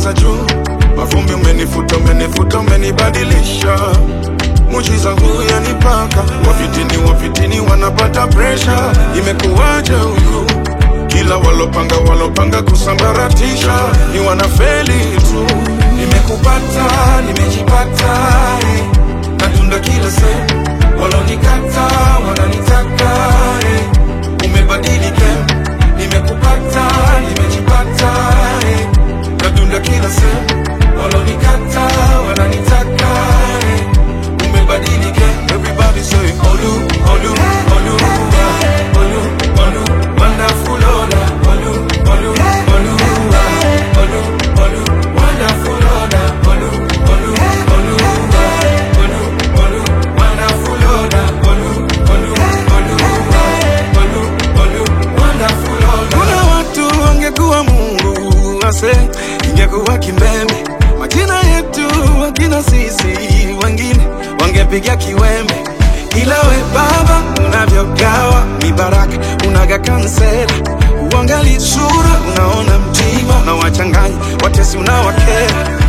za juu, mavumbi umenifuta, umenifuta, umenibadilisha Mujiza huu yanipaka, wafitini wafitini wanapata presha. Imekuwaje huku? Kila walopanga walopanga kusambaratisha ni wanafeli tu. Nimekupata, nimejipata, eh. natunda kila sehemu, walonikata wananitaka, eh. umebadilika. Nimekupata, nimejipata, eh. natunda kila sehemu, walonikata wananitaka, eh umebadilika. Everybody say Olu, Olu, Olu, ah, Olu, Olu, wonderful Ola, Olu, Olu, Olu, ah, Olu, Olu, wonderful Ola, Olu, Olu, Olu, ah, Olu, Olu, wonderful Ola, Olu, Olu, Olu, ah, Olu, Olu, wonderful Ola. Kuna watu wangekuwa Mungu ase ingekuwa kimbembe majina yetu wakina sisi wengine wangepiga kiwembe, ila we Baba unavyogawa mibaraka unaga kansela, uangali sura unaona mtima na wachanganya watesi unawakera